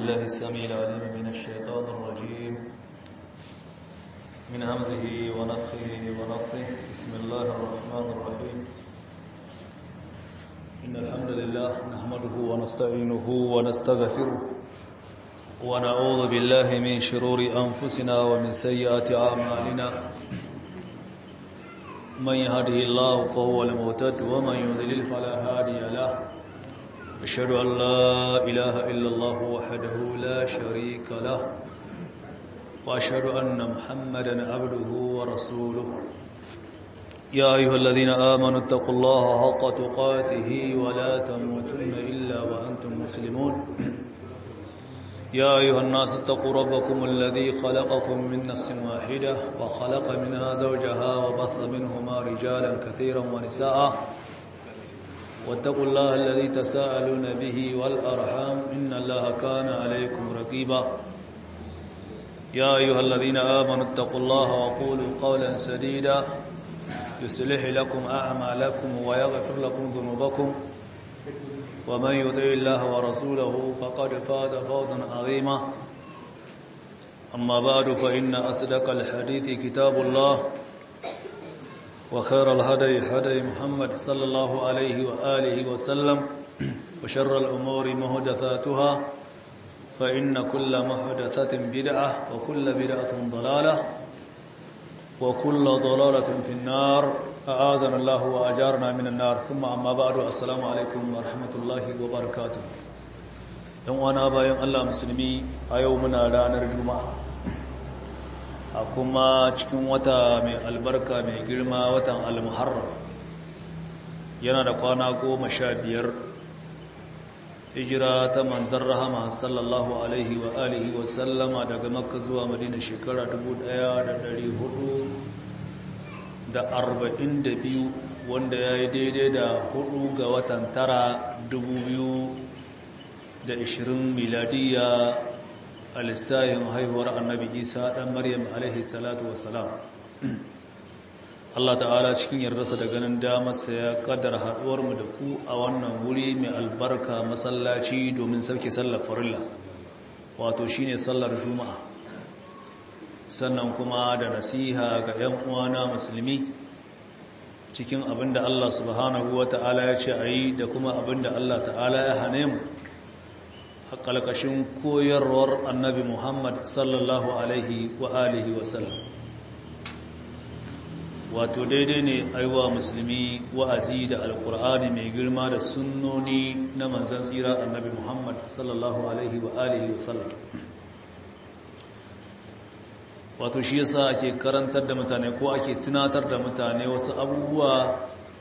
بالله السميع العليم من الشيطان الرجيم من همزه ونفخه ونفثه بسم الله الرحمن الرحيم إن الحمد لله نحمده ونستعينه ونستغفره ونعوذ بالله من شرور أنفسنا ومن سيئات أعمالنا من يهده الله فهو المهتد ومن يضلل فلا هادي له أشهد أن لا إله إلا الله وحده لا شريك له وأشهد أن محمدا عبده ورسوله يا أيها الذين آمنوا اتقوا الله حق تقاته ولا تموتن إلا وأنتم مسلمون يا أيها الناس اتقوا ربكم الذي خلقكم من نفس واحدة وخلق منها زوجها وبث منهما رجالا كثيرا ونساء واتقوا الله الذي تساءلون به والأرحام إن الله كان عليكم رقيبا يا أيها الذين آمنوا اتقوا الله وقولوا قولا سديدا يصلح لكم أعمالكم ويغفر لكم ذنوبكم ومن يطع الله ورسوله فقد فاز فوزا عظيما أما بعد فإن أصدق الحديث كتاب الله وخير الهدي هدي محمد صلى الله عليه وآله وسلم وشر الأمور مهدثاتها فإن كل محدثة بدعة وكل بدعة ضلالة وكل ضلالة في النار أعاذنا الله وأجارنا من النار ثم أما بعد السلام عليكم ورحمة الله وبركاته يوم أنا بايم الله مسلمي أيومنا رانا الجمعة أكما cikin wata mai albarka mai girma watan al-muharram yana da kwana goma sha biyar hijira ta manzan rahama sallallahu alaihi wa alihi wa sallama daga makka zuwa madina shekara 1442 wanda ya yi daidai da hudu ga watan tara 2020 miladiyya a lissahin haihuwar annabi isa ɗan maryam alaihi salatu wasalam Allah ta'ala cikin yardarsa da ganin damarsa ya kaddara haɗuwarmu da ku a wannan wuri mai albarka masallaci domin sauke sallar farilla wato shine sallar juma'a sannan kuma da nasiha ga 'yan uwana musulmi cikin abinda Allah subhanahu wa ta'ala ya ce a yi da kuma abinda Allah ta'ala ya hane mu a ƙalƙashin koyarwar annabi Muhammad sallallahu alaihi wa alihi wasallam wato daidai ne aiwa musulmi wa'azi da alkur'ani mai girma da sunnoni na manzan tsira annabi muhammad sallallahu alaihi wa alihi wa sallam wato shi yasa ake karantar da mutane ko ake tunatar da mutane wasu abubuwa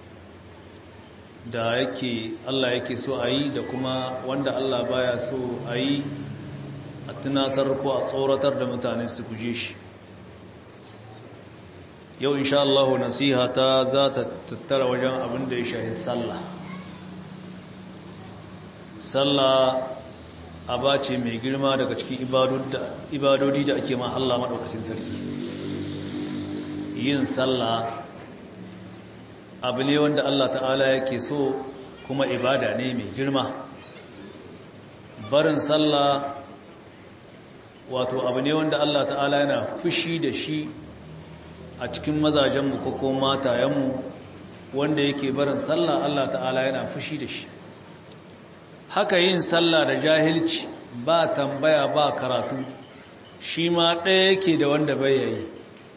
da yake Allah yake so a yi da kuma wanda Allah baya so a yi a tunatar ko a tsoratar da mutane su guje shi yau insha Allah nasiha ta za ta tattara wajen abin da ya shahi sallah sallah aba ce mai girma daga cikin ibadodi da ake ma Allah maɗaukacin sarki yin sallah abu ne wanda Allah ta'ala yake so kuma ibada ne mai girma barin sallah wato abu ne wanda Allah ta'ala yana fushi da shi a cikin mazajenmu ko ko matayenmu wanda yake barin sallah Allah ta'ala yana fushi da shi haka yin sallah da jahilci ba tambaya ba karatu shi ma ɗaya yake da wanda bai yayi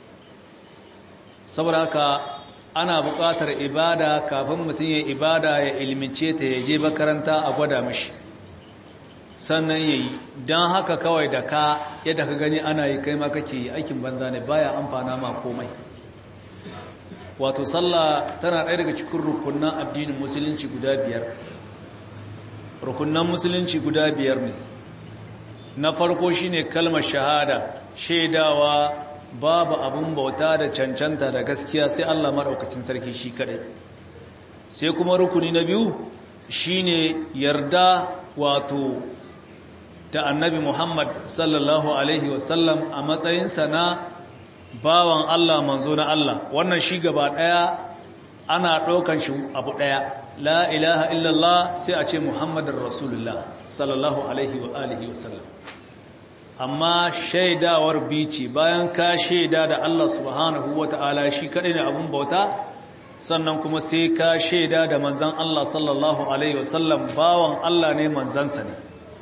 saboda haka ana buƙatar ibada kafin mutum ya ibada ya ilmince ta ya je makaranta a gwada mashi sannan ya yi don haka kawai da ka yadda ka gani ana yi kai ma kake yi aikin banza ne baya amfana ma komai wato sallah tana ɗaya daga cikin rukunan addinin musulunci guda biyar rukunan musulunci guda biyar ne na farko shine kalmar shahada shaidawa babu abun bauta da cancanta da gaskiya sai Allah maɗaukacin sarki shi kaɗai sai kuma rukuni na biyu shine yarda wato da annabi Muhammad sallallahu Alaihi wasallam a matsayinsa na bawan Allah manzo na Allah wannan shi gaba ɗaya ana ɗaukan shi abu ɗaya la ilaha illallah sai a ce muhammadin rasulullah sallallahu alaihi wa alihi wasallam amma shaidawar bici bayan ka shaida da Allah subhanahu wa ta'ala shi kaɗai ne abin bauta sannan kuma sai ka shaida da manzan Allah sallallahu alaihi wasallam bawan Allah ne manzansa ne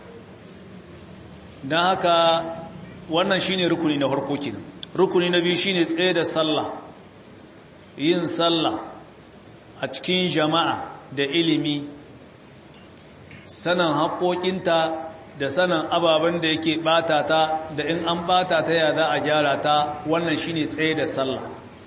don haka wannan shine rukuni na farko kenan rukuni na biyu shine tsaye da sallah yin sallah a cikin jama'a da ilimi sanin haƙoƙinta da sanin ababen da yake ɓata ta da in an ɓata ta ya za a gyara ta wannan shine tsaye da sallah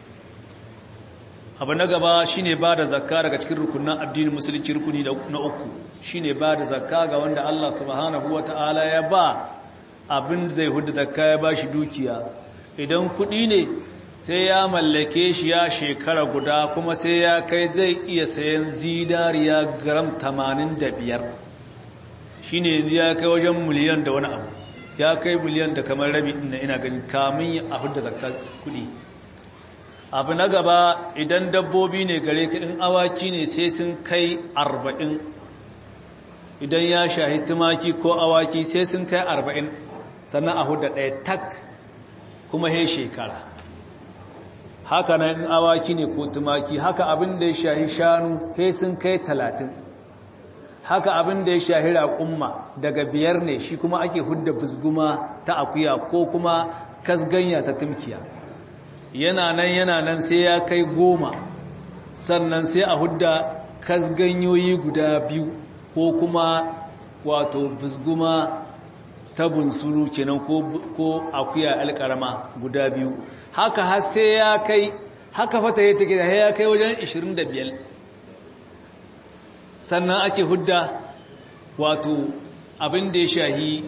abu na gaba shine ba da zakka daga cikin rukunan addinin musulunci rukuni na uku shine ba da zakka ga wanda Allah subhanahu wata'ala ya ba abin zai hudu zakka ya ba shi dukiya idan kuɗi ne sai ya mallake shi ya shekara guda kuma sai ya kai zai iya sayan zidariya gram 85 shi ne ya kai wajen miliyan da wani abu ya kai miliyan da kamar rabi ina ina gani kamun a hudu zakka kuɗi abu na gaba idan dabbobi ne gare ka in awaki ne sai sun kai arba'in idan ya shahi tumaki ko awaki sai sun kai arba'in sannan a hudu ɗaya tak kuma he shekara haka na in awaki ne ko tumaki haka abin da ya shahi shanu he sun kai talatin haka abin da ya shahi raƙumma daga biyar ne shi kuma ake hudda busguma ta akuya ko kuma kasganya ta tumkiya yana nan yana nan sai ya kai goma sannan sai a hudda kasganyoyi guda biyu ko kuma wato busguma ta bunsuru kenan ko akuya alƙarama guda biyu haka har sai ya kai haka fata ya take da ya kai wajen 25 sannan ake hudda wato abin da ya shahi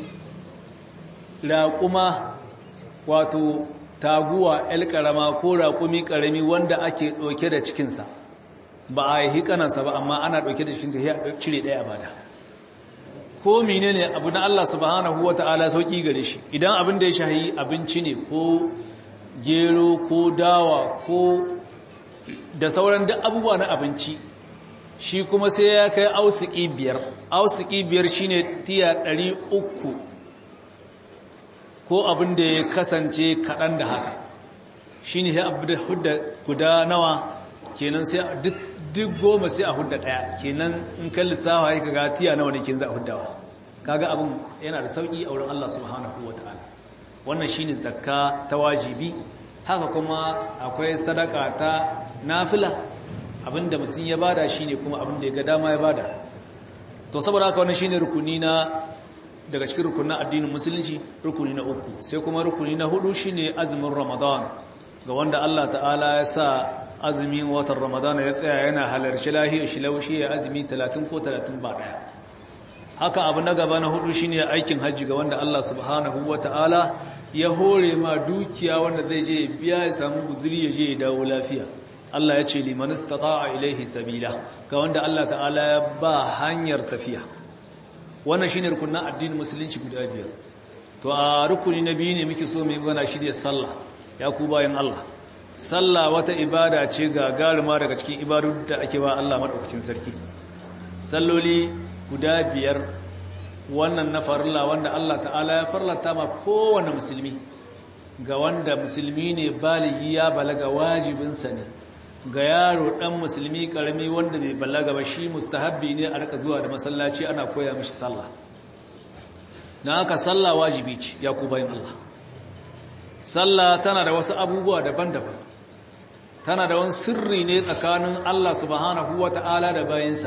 raƙuma wato taguwa alƙarama ko raƙumi ƙarami wanda ake ɗauke da cikinsa ba a yi kanansa ba amma ana ɗauke da cikinsa ya cire ɗaya bada ko mine ne abu na Allah subhanahu wa ta'ala sauƙi gare shi idan abin da ya shahi abinci ne ko gero ko dawa ko da sauran duk abubuwa na abinci shi kuma sai ya kai ausiki biyar ausiki biyar shine tiya ɗari uku ko abin da ya kasance kaɗan da haka shi ne ya abu da hudda guda nawa kenan sai duk goma sai a hudda ɗaya kenan in kan lissawa ya kaga tiya nawa ne kin za a huddawa kaga abin yana da sauƙi a wurin Allah subhanahu wa ta'ala wannan shi ne zakka ta wajibi haka kuma akwai sadaka ta nafila abinda mutum ya bada shi ne kuma abinda ya ga dama ya bada to saboda haka wannan shi ne rukuni na daga cikin rukunin addinin musulunci rukuni na uku sai kuma rukuni na hudu shine azumin ramadan ga wanda Allah ta'ala ya sa azumin watan ramadan ya tsaya yana halarci lahiyar shi laushi ya azumi 30 ko 30 ba daya haka abu na gaba na hudu shine aikin hajji ga wanda Allah subhanahu wata'ala ya hore ma dukiya wanda zai je biya ya samu guzuri ya je ya dawo lafiya Allah ya ce liman istata'a ilaihi sabila ga wanda Allah ta'ala ya ba hanyar tafiya wannan shine rukunin addinin musulunci guda biyar to a rukuni na biyu ne muke so mu gana shirya sallah ya ku bayan Allah sallah wata ibada ce ga garima daga cikin ibadun da ake ba Allah madaukakin sarki salloli guda biyar wannan na farilla wanda Allah ta'ala ya farlata ma kowane musulmi ga wanda musulmi ne baligi ya balaga wajibinsa ne ga yaro dan musulmi karami wanda bai balaga ba shi mustahabbi ne a rika zuwa da masallaci ana koya mishi sallah na haka sallah wajibi ce ya ku bayan Allah sallah tana da wasu abubuwa daban-daban tana da wani sirri ne tsakanin Allah subhanahu wata'ala da bayinsa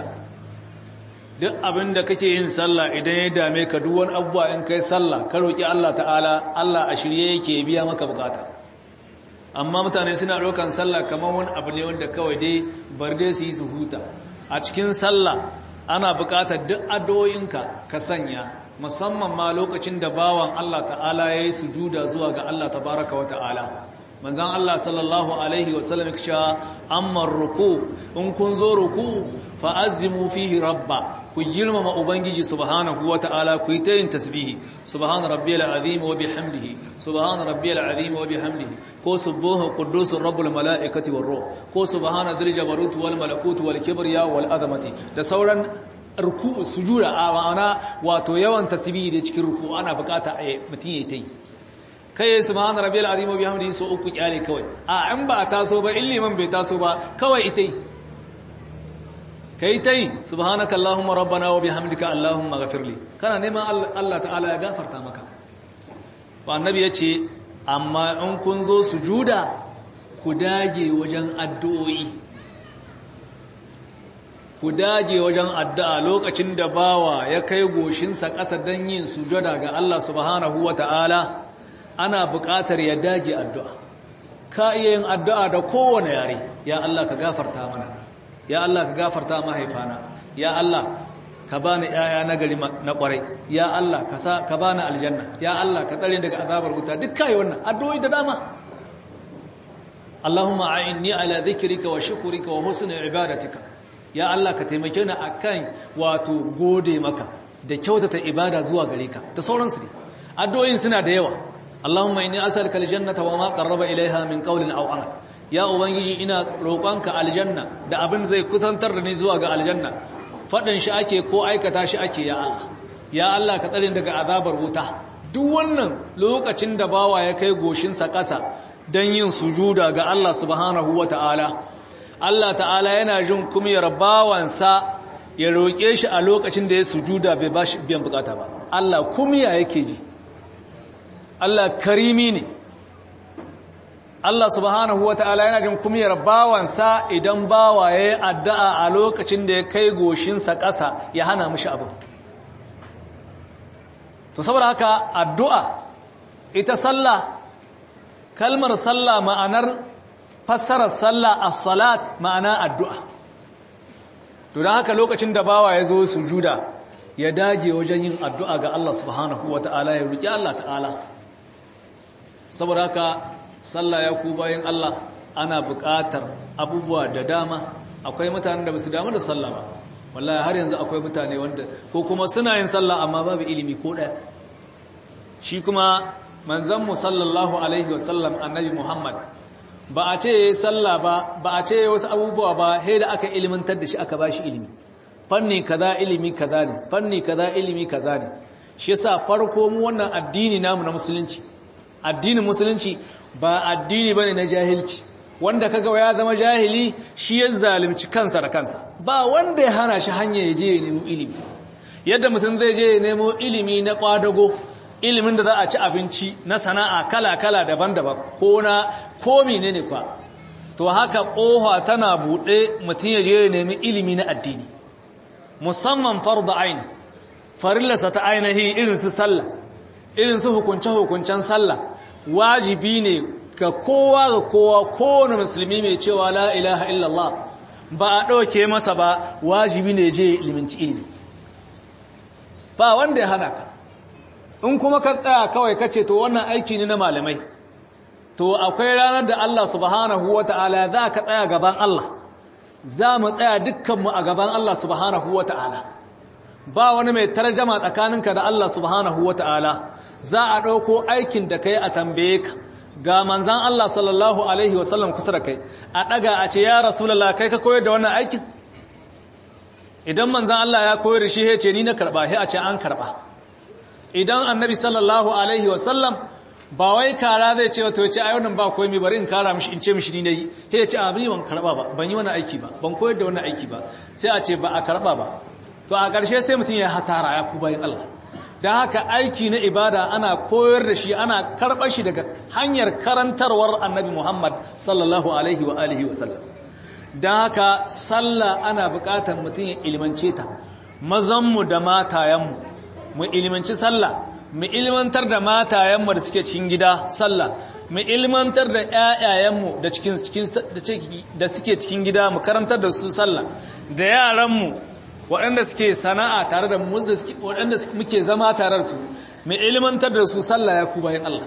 duk abin da kake yin sallah idan ya dame ka duk wani abubuwa in kai sallah ka roki Allah ta'ala Allah a shirye yake biya maka bukata amma mutane suna ɗaukan sallah kamar wani abu ne wanda kawai dai bar dai su yi su huta a cikin sallah ana buƙatar duk addu'o'inka ka sanya musamman ma lokacin da bawan Allah ta'ala ya yi sujuda zuwa ga Allah tabaraka wa ta'ala manzan Allah sallallahu alaihi wasallam ya ce amma ruku in kun zo ruku fa'azzimu fihi rabba ku girmama ubangiji subhanahu wata'ala ku yi ta yin tasbihi subhana rabbiyal azim wa bihamdihi subhana rabbiyal azim wa bihamdihi ko subbuhu quddusur rabbul malaikati war ruh ko subhana dhil jabarut wal malakut wal kibriya wal azamati da sauran ruku'u sujuda a ma'ana wato yawan tasbihi da cikin ruku ana bukata a mutum yayi ta yi kai subhana rabbiyal azim wa bihamdihi so uku kyale kawai a in ba taso ba illiman bai taso ba kawai ita yi kai tai subhanaka allahumma rabbana wa bihamdika allahumma ghafirli kana neman Allah ta'ala ya gafarta maka ba annabi yace amma in kun zo sujuda ku dage wajen addu'o'i ku dage wajen addu'a lokacin da bawa ya kai goshinsa ƙasa don yin sujada ga Allah subhanahu wa ta'ala ana buƙatar ya dage addu'a ka iya yin addu'a da kowane yare ya Allah ka gafarta mana ya Allah ka gafarta mahaifana ya Allah ka bani yaya na gari na kwarai ya Allah ka sa ka bani aljanna ya Allah ka tsare daga azabar wuta duk kai wannan addu'o'i da dama Allahumma a'inni ala dhikrika wa shukrika wa husni ibadatika ya Allah ka taimake ni akan wato gode maka da kyautata ibada zuwa gare ka da sauransu ne addu'o'in suna da yawa Allahumma inni as'aluka aljannata wa ma qarraba ilaiha min qawlin aw amal ya ubangiji ina roƙonka aljanna da abin zai kusantar da ni zuwa ga aljanna faɗin shi ake ko aikata shi ake ya Allah ya Allah ka tsare daga azabar wuta duk wannan lokacin da bawa ya kai goshinsa ƙasa don yin sujuda ga Allah subhanahu wa ta'ala Allah ta'ala yana jin kumiyar bawansa ya roƙe shi a lokacin da ya sujuda bai ba shi biyan bukata ba Allah kumiya yake ji Allah karimi ne Allah subhanahu wata'ala yana jin kumiyar bawansa idan bawa ya yi addu'a a lokacin da ya kai goshinsa ƙasa ya hana mishi abu. To saboda haka addu'a ita sallah kalmar sallah ma'anar fassarar sallah a salat ma'ana addu'a. To don haka lokacin da bawa ya zo sujuda ya dage wajen yin addu'a ga Allah subhanahu wata'ala ya roƙi Allah ta'ala. Saboda haka sallah ya ku bayan Allah ana buƙatar abubuwa da dama akwai mutanen da ba su damu da sallah ba wallahi har yanzu akwai mutane wanda ko kuma suna yin sallah amma babu ilimi ko ɗaya shi kuma manzanmu sallallahu alaihi wasallam annabi muhammad ba a ce ya yi sallah ba ba a ce wasu abubuwa ba sai da aka ilimantar da shi aka ba shi ilimi fanni kaza ilimi kaza ne fanni kaza ilimi kaza ne shi yasa farko mu wannan addini namu na musulunci addinin musulunci ba addini bane na jahilci wanda kaga ya zama jahili shi ya zalunci kansa da kansa ba wanda ya hana shi hanya ya je ya nemo ilimi yadda mutum zai je ya nemo ilimi na kwadago ilimin da za a ci abinci na sana'a kala-kala daban-daban ko na ko menene kwa to haka kofa tana buɗe mutum ya je ya nemi ilimi na addini musamman farda aini farillarsa ta ainihi irin su sallah irin su hukunce-hukuncen sallah wajibi ne ga kowa ga kowa kowane musulmi mai cewa la ilaha illallah ba a ɗauke masa ba wajibi ne je iliminci ilimi ba wanda ya hana ka in kuma ka tsaya kawai kace to wannan aiki ne na malamai to akwai ranar da Allah subhanahu wata'ala za ka tsaya gaban Allah za mu tsaya dukkanmu a gaban Allah subhanahu wata'ala ba wani mai tarjama tsakaninka da Allah subhanahu wata'ala za a ɗauko aikin da kai a tambaye ka ga manzan Allah sallallahu Alaihi wasallam kusa da kai a ɗaga a ce ya rasulallah kai ka koyar da wannan aikin idan manzan Allah ya koyar da shi ya ce ni na karɓa ya a ce an karɓa idan annabi sallallahu Alaihi wasallam ba wai kara zai ce wato ya ce a yaunin ba koyi bari in kara mishi in ce mishi ni na yi ya ce a bi ban karɓa ba ban yi wani aiki ba ban koyar da wani aiki ba sai a ce ba a karɓa ba to a ƙarshe sai mutum ya hasara ya ku bayan Allah da haka aiki na ibada ana koyar da shi ana karɓar shi daga hanyar karantarwar annabi Muhammad sallallahu alaihi wa alihi wa sallam da haka sallah ana buƙatar mutum ya ilimance ta mazanmu da matayenmu mu ilimanci sallah mu ilmantar da matayenmu da suke cikin gida sallah mu ilmantar da ƴaƴayenmu da cikin da suke cikin gida mu karantar da su sallah da yaranmu waɗanda suke sana'a tare da mu waɗanda muke zama tare da su mai ilmantar da su sallah ya ku bayan Allah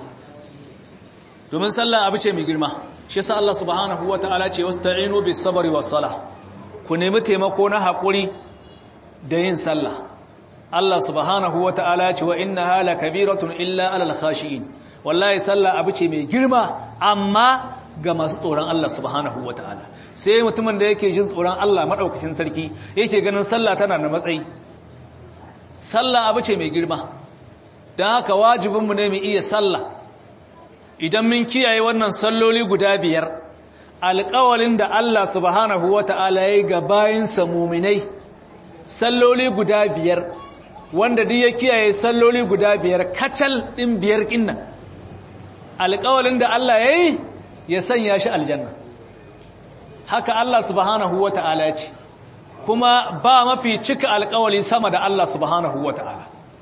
domin sallah abu ce mai girma shi yasa Allah subhanahu wata'ala ce wasta'inu bis sabri was salah ku nemi taimako na haƙuri da yin sallah Allah subhanahu wa ta'ala ce wa inna hala kabiratun illa alal khashi'in wallahi sallah abu ce mai girma amma ga masu tsoron Allah subhanahu wa ta'ala sai mutumin da yake jin tsoron Allah maɗaukacin sarki yake ganin sallah tana da matsayi sallah abu ce mai girma don haka wajibinmu ne mu iya sallah idan mun kiyaye wannan salloli guda biyar alƙawalin da Allah subhanahu wa ta'ala ya yi ga bayinsa muminai salloli guda biyar wanda duk ya kiyaye salloli guda biyar kacal ɗin biyar ƙinnan alƙawalin da Allah ya yi ya sanya shi aljanna haka Allah subhanahu wa ta'ala ce kuma ba mafi cika alƙawali sama da Allah subhanahu wa ta'ala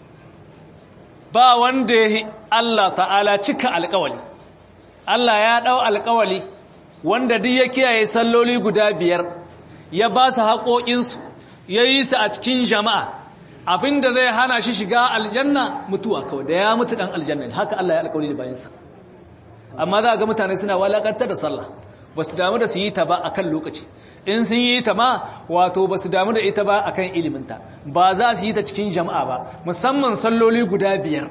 ba wanda ya Allah ta'ala cika alƙawali Allah ya ɗau alƙawali wanda duk ya kiyaye salloli guda biyar ya ba su haƙoƙinsu ya yi su a cikin jama'a abinda zai hana shi shiga aljanna mutuwa kawai da ya mutu ɗan aljanna haka Allah ya alƙawali da bayansa amma za ga mutane suna walakantar da sallah ba su damu da su yi ta ba a kan lokaci in sun yi ta ma wato ba su damu da ita ba a kan iliminta ba za su yi ta cikin jama'a ba musamman salloli guda biyar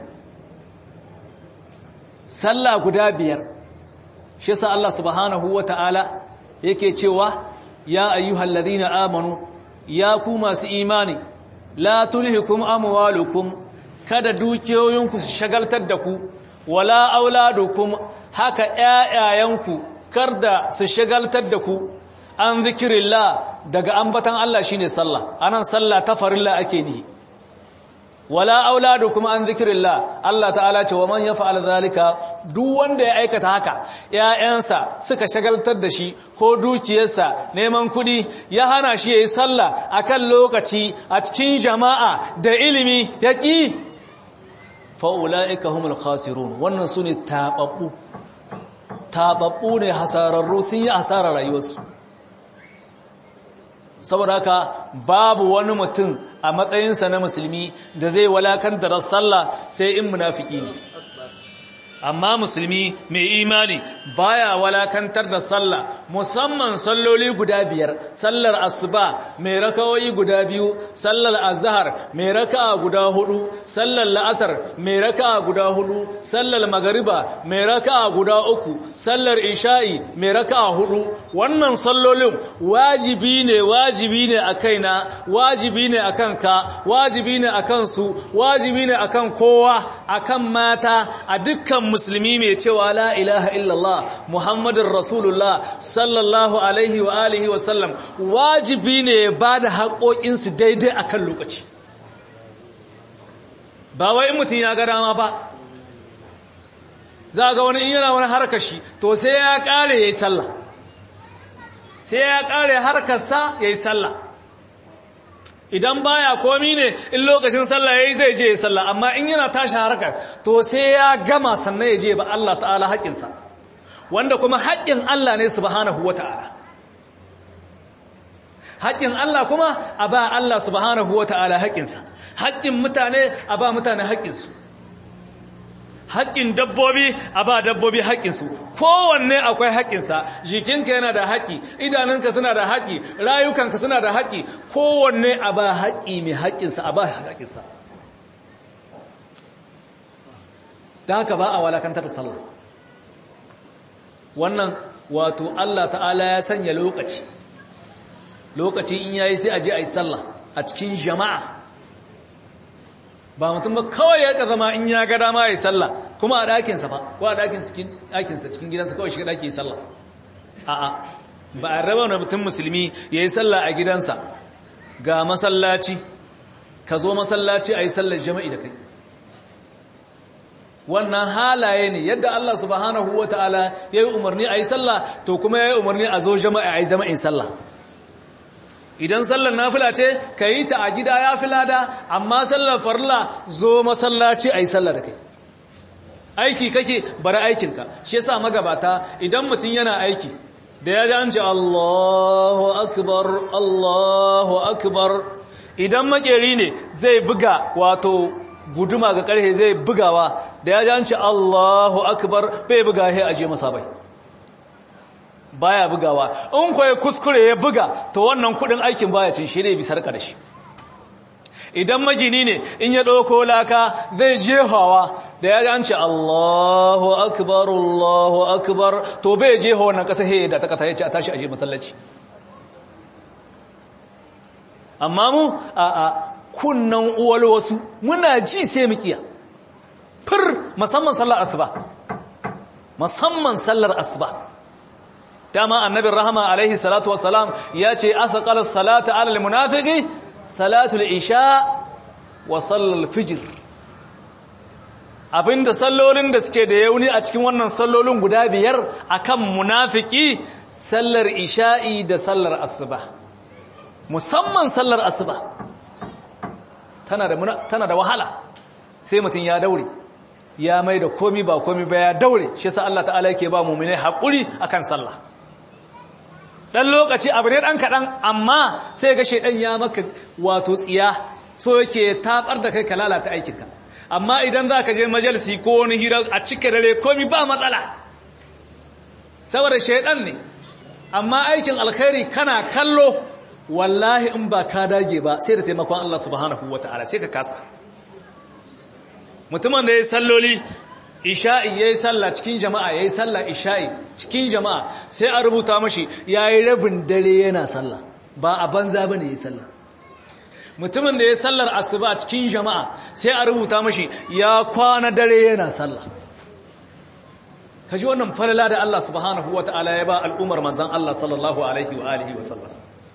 sallah guda biyar shi sa Allah subhanahu wa ta'ala yake cewa ya ayyuhal ladina amanu ya ku masu imani la tulhikum amwalukum kada dukiyoyinku su shagaltar da ku wala auladukum haka ƴaƴayenku kar da su shagaltar da ku an zikirillah daga ambatan Allah shine sallah anan sallah ta farilla ake nihi wala auladukum an zikirillah Allah ta'ala ce wa man yaf'al zalika duk wanda ya aikata haka ƴaƴansa suka shagaltar da shi ko dukiyarsa neman kudi ya hana shi yayi sallah akan lokaci a cikin jama'a da ilimi yaki fa ulaika humul khasirun wannan sune tababbu tababbu ne hasararru sun yi hasarar rayuwarsu saboda haka babu wani mutum a matsayinsa na musulmi da zai walakantar sallah sai in munafiki ne amma musulmi mai imani baya walakantar da sallah musamman salloli guda biyar sallar asuba mai rakawoyi guda biyu sallar azhar mai raka'a guda hudu sallar la'asar mai raka'a guda hudu sallar magariba mai raka'a guda uku sallar isha'i mai raka'a hudu wannan sallolin wajibi ne wajibi ne a kaina wajibi ne a kanka wajibi ne a kansu wajibi ne a kan kowa a kan mata a dukkan musulmi mai cewa la ilaha illallah muhammadin rasulullah sallallahu alaihi wa alihi wa sallam wajibi ne ba da haƙoƙinsu daidai a kan lokaci ba wai in mutum ya ga dama ba za ga wani in yana wani harkar shi to sai ya ƙare ya yi sallah sai ya ƙare harkarsa ya yi sallah idan baya komi ne in lokacin sallah yayi zai je sallah amma in yana tashi harkar to sai ya gama sannan ya je ba Allah ta'ala haƙinsa wanda kuma haƙin Allah ne subhanahu wata'ala haƙin Allah kuma a ba Allah subhanahu wata'ala haƙinsa haƙin mutane a ba mutane haƙinsu haƙƙin dabbobi a ba dabbobi haƙƙinsu kowanne akwai haƙƙinsa jikinka yana da haƙƙi idanunka suna da haƙƙi rayukanka suna da haƙƙi kowanne a ba haƙƙi mai haƙƙinsa a ba haƙƙinsa da haka ba a walakantar da sallah wannan wato Allah ta'ala ya sanya lokaci lokaci in yayi sai a je a yi sallah a cikin jama'a ba mutum ba kawai ya ka zama in ya ga dama ya yi sallah kuma a ɗakinsa ba ko a ɗakinsa cikin gidansa kawai shiga ɗaki ya yi sallah a'a ba a raba wani mutum musulmi ya yi sallah a gidansa ga masallaci ka zo masallaci a yi sallar jama'i da kai wannan halaye ne yadda Allah subhanahu wa ta'ala ya yi umarni a yi sallah to kuma ya yi umarni a zo jama'a a yi jama'in sallah idan sallar nafila ce ka yi ta a gida ya fi lada amma sallar farla zo masallaci a yi sallar da kai aiki kake bari aikinka shi yasa magabata idan mutum yana aiki da ya ji an ce Allahu akbar Allahu akbar idan makeri ne zai buga wato guduma ga karhe zai bugawa da ya ji an ce Allahu akbar bai buga he aje masa bai baya bugawa in kwaye kuskure ya buga to wannan kudin aikin baya cin shi ne bi sarka da shi idan magini ne in ya ɗauko laka zai jehawa da ya ganci Allahu akbar Allahu akbar to bai jeha wannan ƙasa he da ta ƙasa ya ce a tashi aje masallaci amma mu a a kunnan uwal wasu muna ji sai mu kiya fir musamman sallar asuba musamman sallar asuba dama annabin rahama alaihi salatu wassalam ya ce asaqal salata alal munafiqi salatul isha wa sallal fijr abinda sallolin da suke da yauni a cikin wannan sallolin guda biyar akan munafiki sallar isha'i da sallar asuba musamman sallar asuba tana da tana da wahala sai mutum ya daure ya mai da komi ba komi ba ya daure shi yasa Allah ta'ala yake ba mu'mini hakuri akan sallah dan lokaci abu ne dan kadan amma sai ga shedan ya maka wato tsiya so yake tabar da kai ka lalata aikinka amma idan zaka je majalisi ko wani hira a cike dare komi ba matsala saboda shedan ne amma aikin alkhairi kana kallo wallahi in ba ka dage ba sai da taimakon Allah subhanahu wataala sai ka kasa mutumin da ya salloli isha'i ya yi sallah cikin jama'a ya yi sallah isha'i cikin jama'a sai a rubuta mashi ya yi rabin dare yana sallah ba a banza ba ne ya yi sallah mutumin da ya sallar asuba cikin jama'a sai a rubuta mashi ya kwana dare yana sallah ka ji wannan falala da Allah subhanahu wa ta'ala ya ba al'ummar manzan Allah sallallahu alaihi wa alihi wa sallam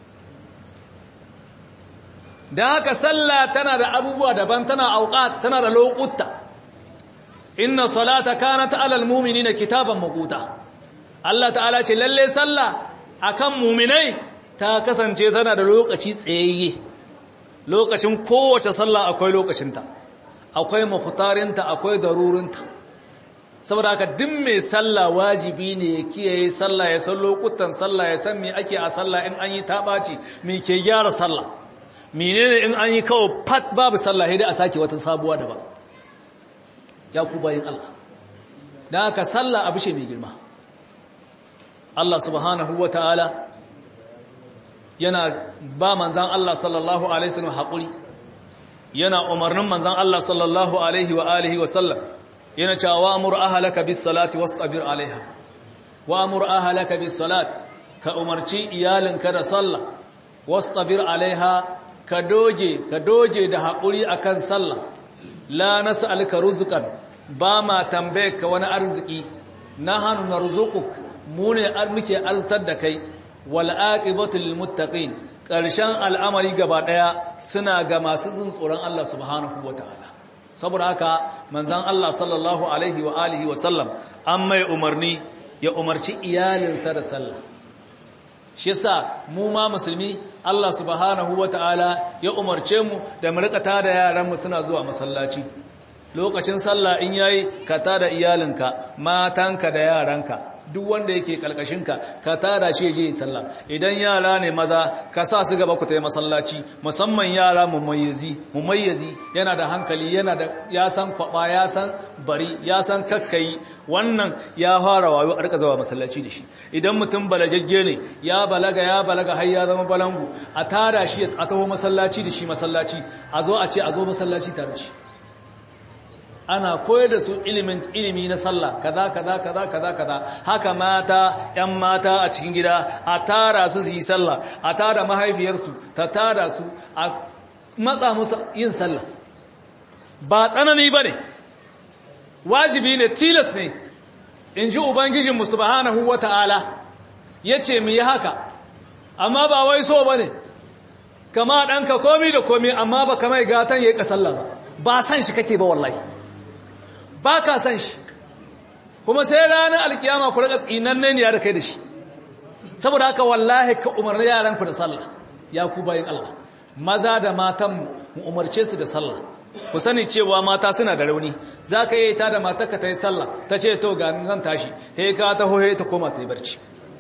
da haka sallah tana da abubuwa daban tana auqat tana da lokuta inna salata kanat alal mu'minina kitaban maquta Allah ta'ala ce lalle sallah akan mu'minai ta kasance tana da lokaci tsayayye lokacin kowace sallah akwai lokacinta akwai mukhtarinta akwai darurinta saboda haka duk mai sallah wajibi ne ya kiyaye sallah ya san lokutan sallah ya san me ake a sallah in an yi tabaci me ke gyara sallah menene in an yi kawo fat babu sallah sai dai a sake wata sabuwa daban ya ku bayin Allah dan haka sallah abu ce mai girma Allah subhanahu wataala yana ba manzan Allah sallallahu alaihi wasallam hakuri yana umarnin manzan Allah sallallahu alaihi wa alihi wa sallam yana cewa wa'mur ahlaka bis salati wastabir alaiha wa'mur ahlaka bis salat ka umarci iyalinka da sallah wastabir alaiha ka doge ka doge da haƙuri akan sallah la nas'aluka rizqan ba ma tambaye ka wani arziki nahnu narzuquk mu ne muke arzitar da kai wal aqibatu lil muttaqin ƙarshen al'amari gaba daya suna ga masu tsoron Allah subhanahu wataala saboda haka manzon Allah sallallahu alaihi wa alihi wa sallam an mai umarni ya umarci iyalinsa da sallah shi yasa mu ma musulmi Allah subhanahu wataala ya umarce mu da mu rika tada yaran mu suna zuwa masallaci lokacin sallah in yayi ka tada iyalinka matanka da yaranka duk wanda yake kalkashinka ka tada shi je sallah idan yara ne maza ka sa su gaba ku tayi masallaci musamman yara mumayyizi mumayyizi yana da hankali yana da ya san kwaba ya san bari ya san kakkai wannan ya fara wayo a rika zawa masallaci da shi idan mutum balagagge ne ya balaga ya balaga har ya zama balangu a tada shi a taho masallaci da shi masallaci a zo a ce a zo masallaci tare shi ana koyar da su ilimin ilimi na sallah kaza kaza kaza kaza kaza haka mata yan mata a cikin gida a tara su su yi sallah a tara mahaifiyarsu ta tara su a matsa musu yin sallah ba tsanani bane wajibi ne tilas ne in ji ubangijinmu subhanahu wata'ala yace mu yi haka amma ba wai so bane kama ɗanka komi da komi amma ba kamar gatan yayi kasalla ba ba san shi kake ba wallahi ba ka san shi kuma sai ranar alkiyama ku raka tsinanne ne ya da kai da shi saboda haka wallahi ka umarni yaranku da sallah ya ku bayin Allah maza da matan mu umarce su da sallah ku sani cewa mata suna da rauni za ka yi ta da matarka ta yi sallah ta ce to ga zan tashi he ka taho he ta koma ta yi barci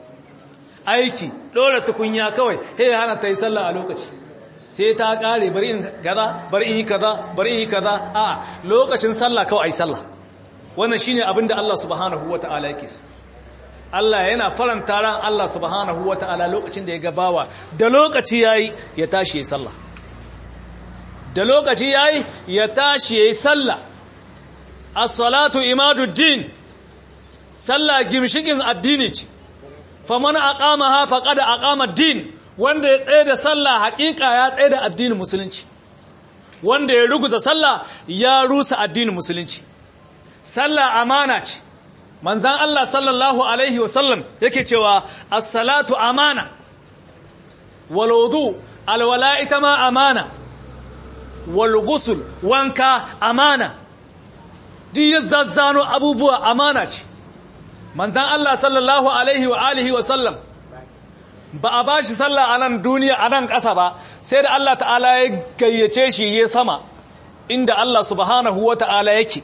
aiki ɗora tukunya kawai he hana ta yi sallah a lokaci sai ta kare bari in kaza bari in yi kaza bari in yi kaza a lokacin sallah kawai ai sallah wannan shine abin da Allah subhanahu wataala yake so Allah yana faranta ran Allah subhanahu wata'ala lokacin da ya gabawa da lokaci yayi ya tashi yayi sallah da lokaci yayi ya tashi yayi sallah as-salatu imaduddin sallah gimshikin addini ce faman aqamaha faqad aqama ad-din wanda ya tsaye da sallah hakika ya tsaye da addinin musulunci wanda ya ruguza sallah ya rusa addinin musulunci sallah amana ce manzan Allah sallallahu alaihi wasallam yake cewa as-salatu amana wal wudu alwala ita ma amana wal ghusl wanka amana duk zazzano abubuwa amana ce manzan Allah sallallahu alaihi wa alihi wasallam ba a bashi sallah a nan duniya a nan ƙasa ba sai da Allah ta'ala ya gayyace shi ya sama inda Allah subhanahu wa ta'ala yake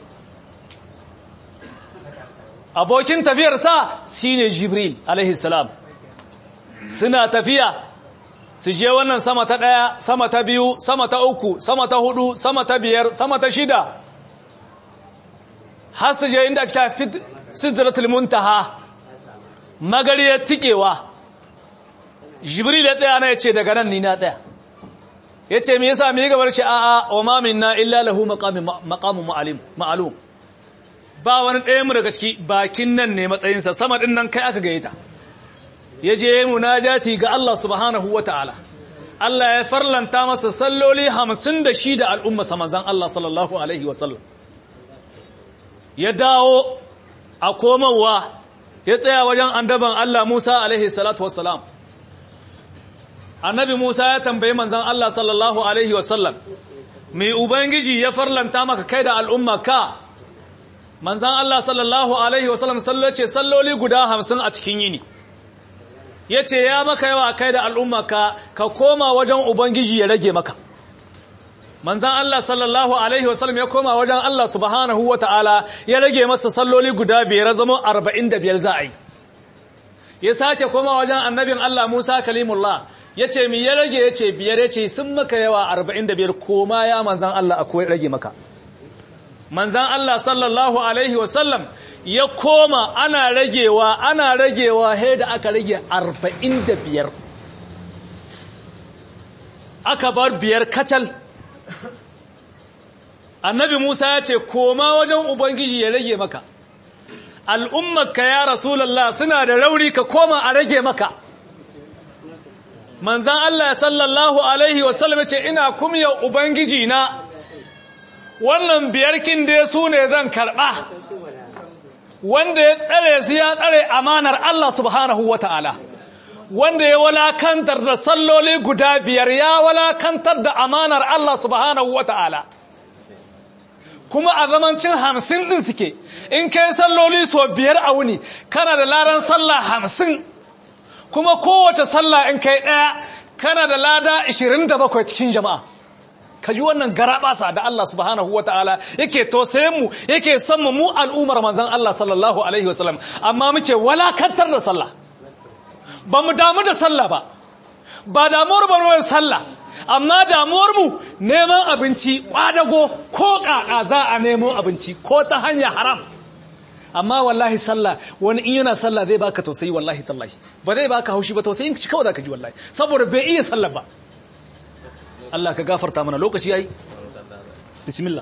abokin tafiyarsa shi ne jibril alaihissalam suna tafiya su je wannan sama ta ɗaya sama ta biyu sama ta uku sama ta hudu sama ta biyar sama ta shida har su je inda aka sidratul muntaha magariyar tikewa jibril ya tsaya na ya ce daga nan ni na tsaya ya ce me yasa mai gabar ce a'a wa ma minna illa lahu maqamun ma'alum ba wani ɗaya mu daga ciki bakin nan ne matsayinsa sama ɗin nan kai aka gayyata ya je munajati ga Allah subhanahu wa ta'ala Allah ya farlanta masa salloli hamsin da shi da al'umma samanzan Allah sallallahu alaihi wasallam ya dawo a komowa ya tsaya wajen andaban Allah Musa alaihi salatu wassalam annabi Musa ya tambayi manzan Allah sallallahu alaihi wasallam mai ubangiji ya farlanta maka kai da al'umma ka manzan Allah sallallahu Alaihi wasallam sallace salloli guda hamsin a cikin yini ya ce ya maka yawa kai da al'umma ka ka koma wajen Ubangiji ya rage maka manzan Allah sallallahu Alaihi wasallam ya koma wajen Allah subhanahu wa ta'ala ya rage masa salloli guda biyar zama arba'in da biyar za a yi ya sace koma wajen annabin Allah Musa kalimullah ya ce mi ya rage ya ce biyar ya ce sun maka yawa arba'in da biyar koma ya manzan Allah akwai rage maka manzan Allah sallallahu Alaihi wasallam ya koma ana ragewa ana ragewa he da aka rage arba'in da biyar aka bar biyar kacal annabi Musa ya ce koma wajen Ubangiji ya rage maka al'ummarka ya rasulallah suna da rauni ka koma a rage maka manzan Allah sallallahu Alaihi wasallam ya ce ina kumya Ubangiji na wannan biyarkin da su ne zan karɓa wanda ya tsare su ya tsare amanar Allah subhanahu wa ta'ala wanda ya walakantar da salloli guda biyar ya walakantar da amanar Allah subhanahu wa ta'ala kuma a zamancin hamsin ɗin suke in kai salloli so biyar a wuni kana da laran sallah hamsin kuma kowace sallah in kai ɗaya kana da lada 27 cikin jama'a ka ji wannan garaɓasa da Allah subhanahu wa ta'ala yake tausayin mu yake san mu al'umar manzan Allah sallallahu alaihi wasallam amma muke walakantar da sallah ba mu damu da sallah ba ba damuwar ba mu sallah amma damuwar mu neman abinci kwadago ko kaka za a nemo abinci ko ta hanya haram amma wallahi sallah wani in yana sallah zai baka tausayi wallahi tallahi ba zai baka haushi ba tausayin ka kawai zaka ji wallahi saboda bai iya sallah ba Allah ka gafarta mana lokaci yayi bismillah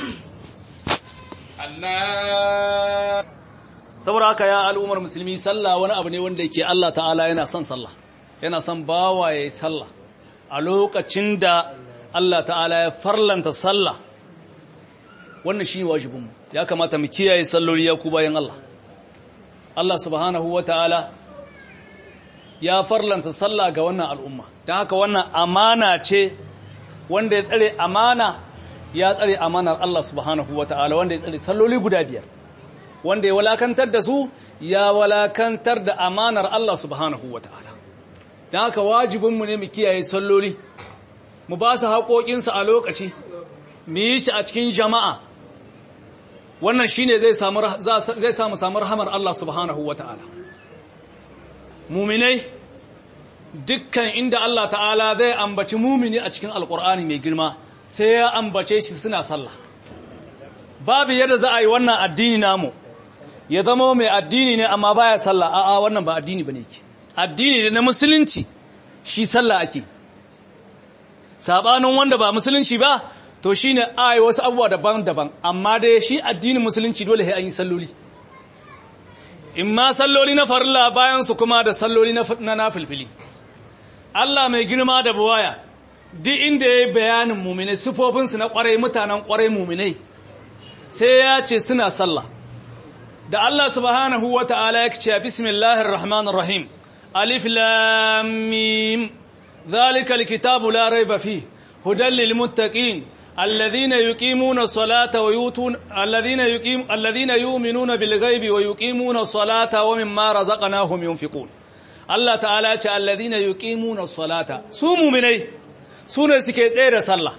Allah saboda haka ya al'ummar musulmi sallah wani abu ne wanda yake Allah ta'ala yana son sallah yana son bawa yayi sallah a lokacin da Allah ta'ala ya farlanta sallah wannan shine wajibinmu ya kamata mu kiyaye salloli ya ku bayan Allah Allah subhanahu wata'ala ya farlanta sallah ga wannan al'umma don haka wannan amana ce wanda ya tsare amana ya tsare amanar Allah subhanahu wata'ala wanda ya tsare salloli guda biyar wanda ya walakantar da su ya walakantar da amanar Allah subhanahu wata'ala don haka wajibinmu ne mu kiyaye salloli mu ba su haƙoƙinsu a lokaci mu yi shi a cikin jama'a wannan shi ne zai samu samu rahamar Allah subhanahu wa ta'ala muminai dukkan inda Allah ta'ala zai ambaci mumini a cikin alƙur'ani mai girma sai ya ambace shi suna sallah babu yadda za a yi wannan addini namu ya zama mai addini ne amma baya sallah a'a wannan ba addini bane ke addini ne na musulunci shi sallah ake sabanin wanda ba musulunci ba to shine ai wasu abubuwa daban-daban amma dai shi addinin musulunci dole sai an yi salloli in ma salloli na farilla bayan su kuma da salloli na nafilfili Allah mai girma da buwaya duk inda ya yi bayanin muminai sufofinsu na kwarai mutanen kwarai muminai sai ya ce suna sallah da Allah subhanahu wa ta'ala ya ce bismillahir rahmanir rahim alif lam mim zalika alkitabu la rayba fi hudan lil muttaqin alladhina yuqimuna as-salata wa yutun alladhina yuqim alladhina yu'minuna bil ghaibi wa yuqimuna as-salata wa mimma razaqnahum yunfiqun Allah ta'ala ya ce alladhina yuqimuna as-salata su mu'minai sune suke tsaye da sallah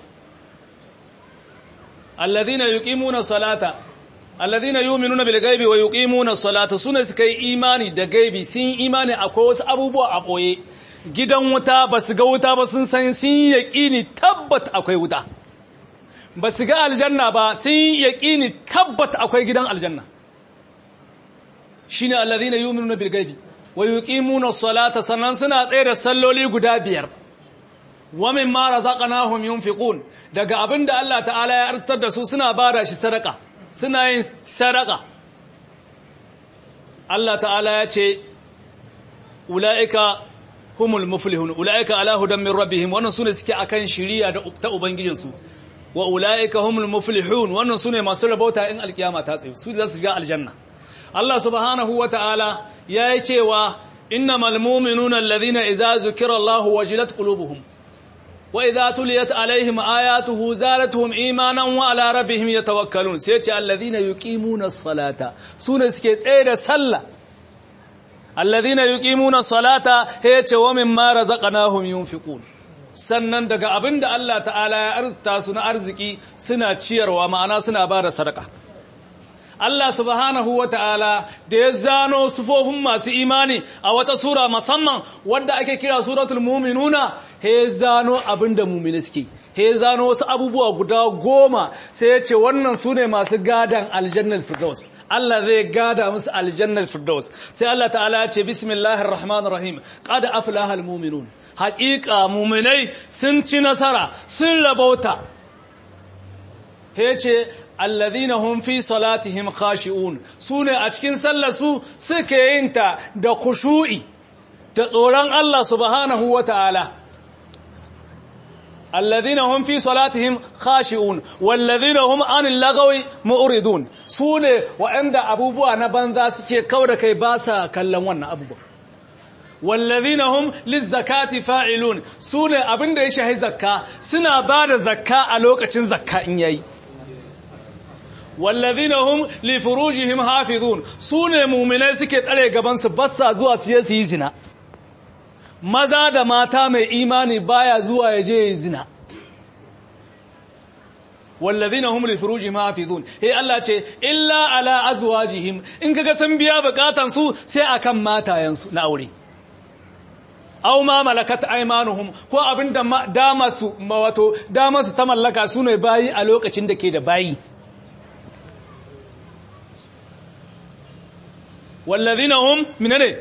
alladhina yuqimuna as-salata alladhina yu'minuna bil ghaibi wa yuqimuna as-salata sune suka yi imani da gaibi sun imani akwai wasu abubuwa a boye gidan wuta basu ga wuta ba sun san sun yaqini tabbat akwai wuta basu ga aljanna ba sun yaqini tabbat akwai gidan aljanna shine alladhina yu'minuna bil ghaibi wa yuqimuna as-salata sannan suna tsaye da salloli guda biyar wa mimma razaqnahum yunfiqun daga abinda Allah ta'ala ya artar da su suna bada shi sadaka suna yin sadaka Allah ta'ala ya ce ulaika humul muflihun ulaika ala hudan min rabbihim wannan sune suke akan shiriya da ta ubangijin su wa ulaika humul muflihun wannan sune masu rabauta in alkiyama ta tsaye su da su shiga aljanna Allah subhanahu wa ta'ala ya yi cewa innamal mu'minuna alladhina idza zukira Allahu wajilat qulubuhum وإذا تليت عليهم آياته زادتهم إيمانا وعلى ربهم يتوكلون سيتي الذين يقيمون الصلاة سنة سكي تسير سلة الذين يقيمون الصلاة هيتي ومما رزقناهم ينفقون sannan daga abin da Allah ta'ala ya arzita su na arziki suna ciyarwa ma'ana suna ba da sadaka Allah subhanahu wa ta'ala da ya zano sufofin masu imani a wata sura musamman wadda ake kira suratul muminuna he zano abinda mumini suke he zano wasu abubuwa guda goma sai ya ce wannan su ne masu gadan aljannar firdaus Allah zai gada musu aljannar firdaus sai Allah ta'ala ya ce bismillahir rahmanir rahim qad aflahal muminun haƙiƙa muminai sun ci nasara sun rabauta he ce alladhina hum fi salatihim khashi'un sune a cikin sallar su suke yin ta da khushu'i da tsoron Allah subhanahu wata'ala alladhina hum fi salatihim khashi'un walladhina hum anil lagawi mu'ridun sune wa'anda abubuwa na banza suke kauda kai ba sa kallon wannan abubuwa walladhina hum lizakati fa'ilun sune abinda ya shahi zakka suna bada zakka a lokacin zakka in yayi wallazina hum li furujihim hafizun sune mu'minai suke tsare gaban su bassa zuwa su yi zina maza da mata mai imani baya zuwa ya je zina wallazina hum li furujihim hafizun he Allah ce illa ala azwajihim in kaga sun biya bukatan su sai akan matayen su na aure aw ma malakat aymanuhum ko abinda dama su wato dama su ta mallaka su ne bayi a lokacin da ke da bayi والذين هم من ne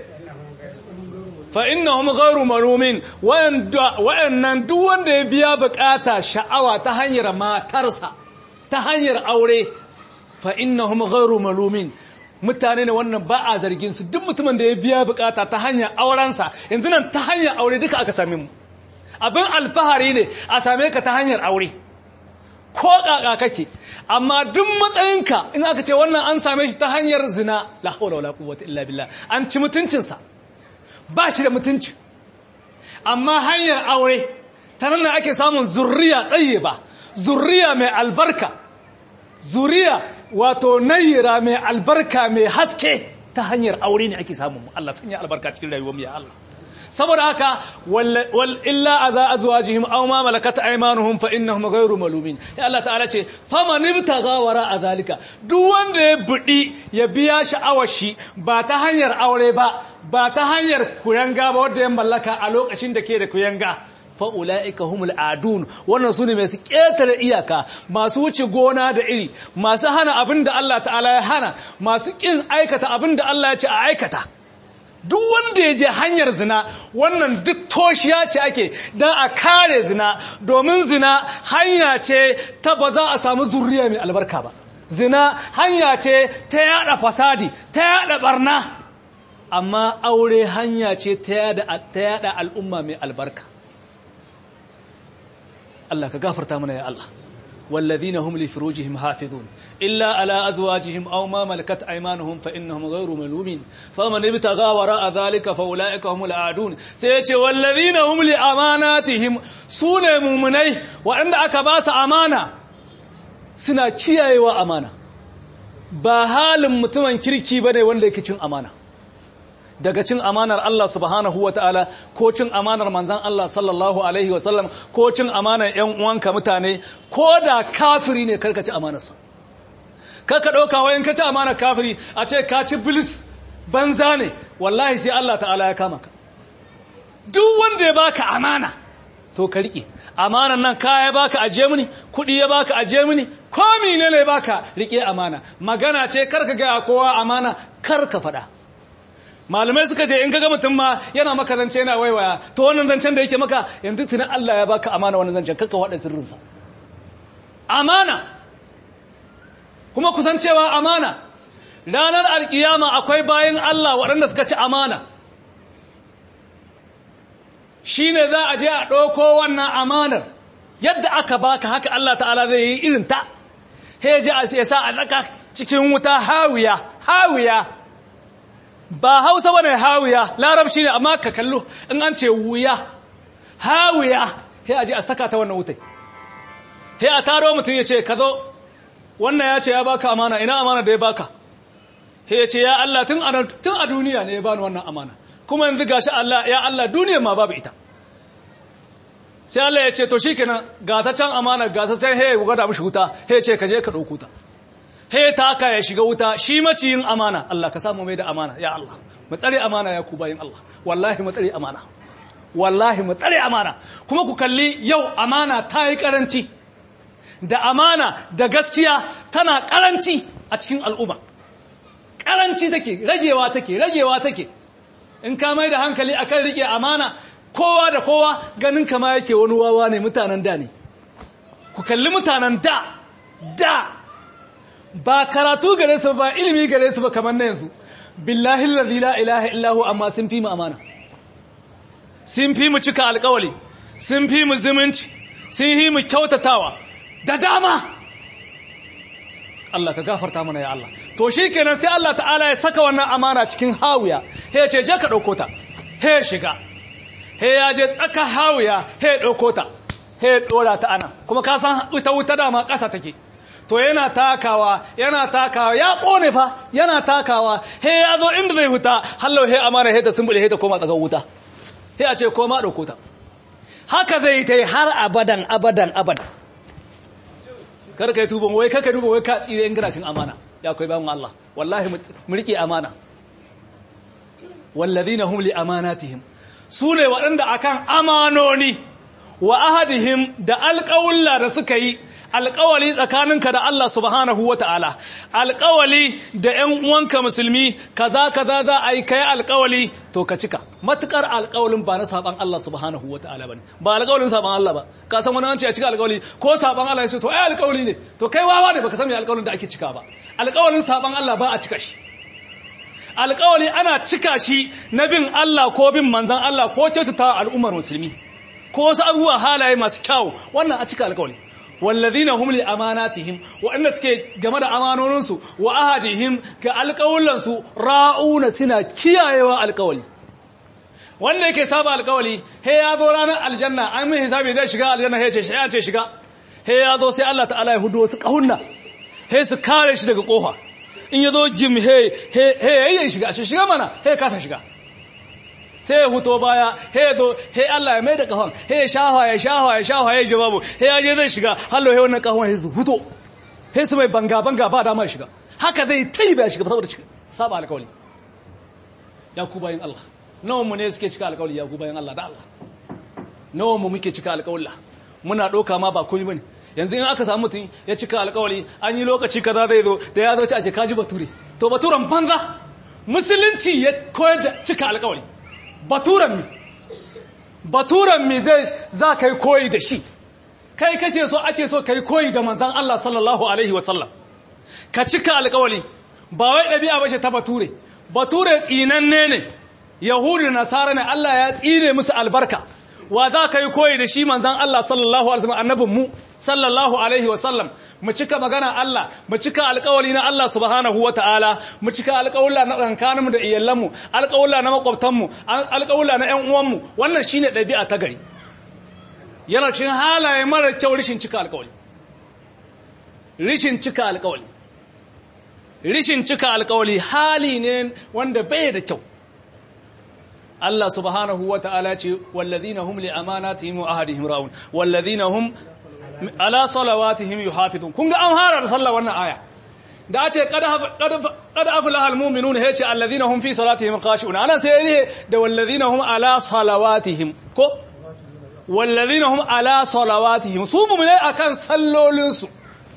فإنهم غير ملومين wa'annan duk wanda ya biya bukata sha'awa ta hanyar matarsa ta hanyar aure fa innahum ghairu malumin mutane ne wannan ba a zargin su duk mutumin da ya biya bukata ta hanyar aurensa yanzu nan ta hanyar aure duka aka same mu abin alfahari ne a same ka ta hanyar aure ko kaka kake amma duk matsayinka in aka ce wannan an same shi ta hanyar zina la haula wala quwwata illa billah an ci mutuncinsa ba shi da mutunci amma hanyar aure ta nan ake samun zurriya tayyiba zurriya mai albarka zuriya wato nayira mai albarka mai haske ta hanyar aure ne ake samun Allah sanya albarka cikin rayuwar mu ya Allah saboda haka wal illa aza azwajihim aw ma malakat aymanuhum fa innahum ghayru malumin ya Allah ta'ala ce faman ibtaga wara azalika duk wanda ya budi ya biya sha'awar shi ba ta hanyar aure ba ba ta hanyar kuyanga ba wanda ya mallaka a lokacin da ke da kuyanga fa'ula'ika humul adun wannan su ne masu ƙetare iyaka masu wuce gona da iri masu hana abin da Allah ta'ala ya hana masu ƙin aikata abin da Allah ya ce a aikata duk wanda ya je hanyar zina wannan duk toshiya ce ake don a kare zina domin zina hanya ce ta ba za a samu zurriya mai albarka ba zina hanya ce ta yada fasadi ta yada barna amma aure hanya ce ta yada al'umma mai albarka Allah ka gafarta mana ya Allah والذين هم لفروجهم حافظون إلا على أزواجهم أو ما ملكت أيمانهم فإنهم غير ملومين فمن ابتغى وراء ذلك فأولئك هم العادون سيتي والذين هم لأماناتهم سنة مؤمنيه وعند أكباس أمانة سنة كياي وأمانة بحال متمن كريكي بني وان لكي أمانة daga cin amanar Allah subhanahu wa ta'ala ko cin amanar manzan Allah sallallahu Alaihi wasallam ko cin amanar ‘yan uwanka mutane ko da kafiri ne karka ci amanarsa karka ɗauka wayan ka ci amanar kafiri a ce ka ci bilis banza ne wallahi sai Allah ta'ala ya kama ka duk wanda ya baka amana to ka riƙe amanar nan kaya ya baka aje mini kuɗi ya baka aje mini komi ne ne baka riƙe amana magana ce karka gaya kowa amana karka faɗa malamai suka ce in kaga mutum ma yana maka zance yana waiwaya to wannan zancen da yake maka yanzu tunan Allah ya baka amana wannan zancen kakka wada sirrinsa amana kuma kusancewa amana ranar alkiyama akwai bayan Allah waɗanda suka ci amana shine za a je a ɗauko wannan amanar yadda aka baka haka Allah ta'ala zai yi irin ta heji a sa a ɗaka cikin wuta hawiya hawiya ba hausa ba ne hawiya larabci ne amma ka kallo in an ce wuya hawiya sai a ji a saka ta wannan wutai sai a taro mutum ya ce ka zo wannan ya ce ya baka amana ina amana da ya baka sai ya ce ya Allah tun a duniya ne ya bani wannan amana kuma yanzu gashi Allah ya Allah duniya ma babu ita sai Allah ya ce to shikenan ga ta can amana ga ta can hey gwada mishi wuta sai ya ce ka je ka dauko ta he taka ya shiga wuta shi maciyin amana Allah ka samu mai da amana ya Allah mu tsare amana ya ku bayin Allah wallahi mu tsare amana wallahi mu tsare amana kuma ku kalli yau amana ta yi karanci da amana da gaskiya tana karanci a cikin al'umma karanci take ragewa take ragewa take in ka mai da hankali akan rike amana kowa da kowa ganin kama yake wani wawa ne mutanen da ne ku kalli mutanen da da ba karatu gare su ba ilimi gare su ba kamar na yanzu billahi allazi la ilaha illahu amma sun fi mu amana sun fi mu cika alkawali sun fi mu zumunci sun fi mu kyautatawa da dama Allah ka gafarta mana ya Allah to shikenan sai Allah ta'ala ya saka wannan amana cikin hawiya he ya ce je ka dauko ta he shiga he ya je tsaka hawiya he ya dauko ta he ya dora ta ana kuma ka san ita wuta dama ƙasa take to yana takawa yana takawa ya kone fa yana takawa he ya zo inda zai huta hallau he amara he ta sumbule he ta koma tsakan wuta he a ce koma dauko ta haka zai ta har abadan abadan abadan kar kai tuban wai kaka duba wai ka tsire in garashin amana ya kai bayan Allah wallahi mu rike amana walladhina hum li amanatihim sune waɗanda akan amanoni wa ahadihim da alƙawulla da suka yi alƙawali tsakaninka da Allah subhanahu wa ta'ala alƙawali da ‘yan uwanka musulmi kaza kaza za a yi kai alƙawali to ka cika matuƙar alƙawalin ba na saɓan Allah subhanahu wa ta'ala ba ne ba alƙawalin saɓan Allah ba ka san wani an ce a cika alƙawali ko saɓan Allah ya ce to ai alƙawali ne to kai wawa ne baka san me alƙawalin da ake cika ba alƙawalin saɓan Allah ba a cika shi alƙawali ana cika shi na bin Allah ko bin manzan Allah ko kyautata al'ummar musulmi ko wasu abubuwa halaye masu kyau wannan a cika alƙawali والذين هم لأماناتهم وأن سكي جمد أمانونسو وأهدهم كالقولنسو راؤون سنة كيايوا القول wanda yake saba alkawali he ya zo ranar aljanna an mai hisabi zai shiga aljanna he ce ya ce shiga he ya zo sai Allah ta'ala ya hudu wasu kahunna he su kare shi daga kofa in ya zo jim he he he ya shiga shi shiga mana he kasa shiga sai ya huto baya he zo he Allah ya mai da kahon he ya shafa ya shafa ya shafa ya jawabu he ya je zai shiga hallo he wannan kahon he su huto he su mai banga banga ba dama ya shiga haka zai tai ba shiga saboda saba alkawali ya ku bayin Allah nawa mu ne suke cika alkawali ya ku bayin Allah da Allah nawa mu muke cika alƙawalla muna ɗauka ma ba komai bane yanzu in aka samu mutum ya cika alƙawari an yi lokaci kaza zai zo da ya zo ci a ce kaji bature to baturen banza musulunci ya koyar da cika alƙawari baturen mi baturen mi zai za ka yi koyi da shi kai kace so ake so kai koyi da manzon Allah sallallahu alaihi wasallam ka cika alƙawari ba wai ɗabi'a bace ta bature bature tsinanne ne yahudu nasara ne Allah ya tsire musu albarka wa za ka yi koyi da shi manzan Allah sallallahu alaihi wasallam annabin mu sallallahu alaihi wasallam mu cika magana Allah mu cika alƙawari na Allah subhanahu wataala mu cika alƙawalla na tsakaninmu da iyalanmu alƙawalla na makwabtanmu alƙawalla na ƴan uwanmu wannan shine ɗabi'a ta gari yana cikin halaye mara kyau rishin cika alƙawari rishin cika alƙawari rishin cika alƙawari hali ne wanda bai da kyau Allah subhanahu wa ta'ala ce, Wallazina hum li amanatihim wa ahadihim ra'un, wallazina hum ala salawatihim yuhafizun. Kun ga an hara da sallah wannan aya. Da ce, Kada aflaha almu'minun ya ce, Allazina hum fi salatihim khashi'un. Ana sai ne da wallazina hum ala salawatihim. Ko? Wallazina hum ala salawatihim. Su mu ne akan sallolinsu.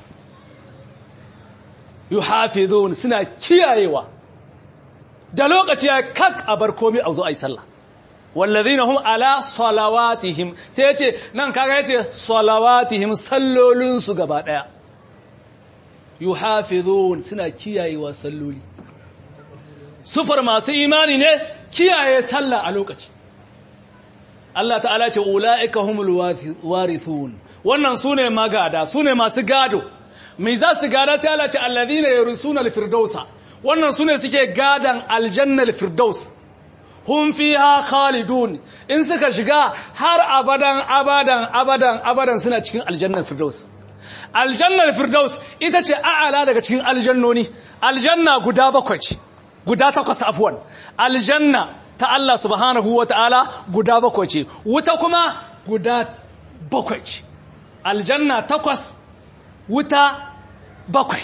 Yuhafizun suna kiyayewa. da lokaci ya kak a bar komi a zo a yi sallah wallazina hum ala salawatihim sai yace nan kaga yace salawatihim sallolinsu gaba daya yuhafizun suna kiyayewa salloli sufar masu imani ne kiyaye sallah a lokaci Allah ta'ala ce ulaika humul warithun wannan sune magada sune masu gado me za su gada ta Allah ce allazina yarsuna al-firdausa wannan su ne suke gadan aljannar firdaus hun fiha khalidun in suka shiga har abadan abadan abadan abadan suna cikin aljannar firdaus aljannar firdaus ita ce a'ala daga cikin aljannoni aljanna guda bakwai ce guda takwas afwan aljanna ta Allah subhanahu wata'ala guda bakwai ce wuta kuma guda bakwai ce aljanna takwas wuta bakwai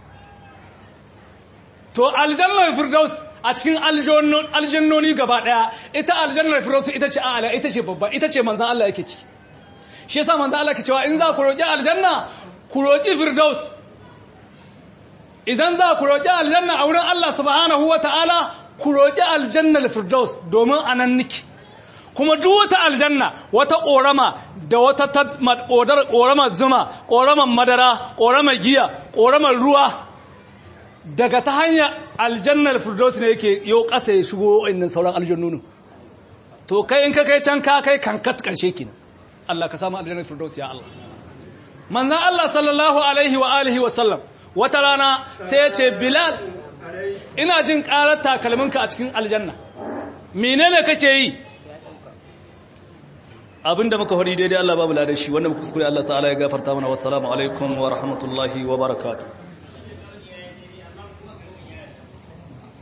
to aljannar firdaus a cikin aljannoni gaba daya ita aljannar firdaus ita ce a'ala ita ce babba ita ce manzan Allah yake ci shi yasa manzan Allah ke cewa in za ku roƙi aljanna ku roƙi firdaus idan za ku roƙi aljanna a wurin Allah subhanahu wata'ala ku roƙi aljannar firdaus domin anan niki kuma duk wata aljanna wata ƙorama da wata ƙoramar zuma ƙoramar madara ƙoramar giya ƙoramar ruwa daga ta hanyar aljannar firdaus ne yake yau ƙasa ya shigo innan sauran aljannonin to kai in ka kai can ka kai kankat ƙarshe ki Allah ka samu aljannar firdaus ya Allah manzan Allah sallallahu alaihi wa alihi wa sallam wata rana sai ya ce bilal ina jin ƙarar takalminka a cikin aljanna menene kake yi abinda muka faɗi daidai Allah babu ladashi wanda muka kuskure Allah ta'ala ya gafarta mana wassalamu alaikum wa rahmatullahi wa barakatuh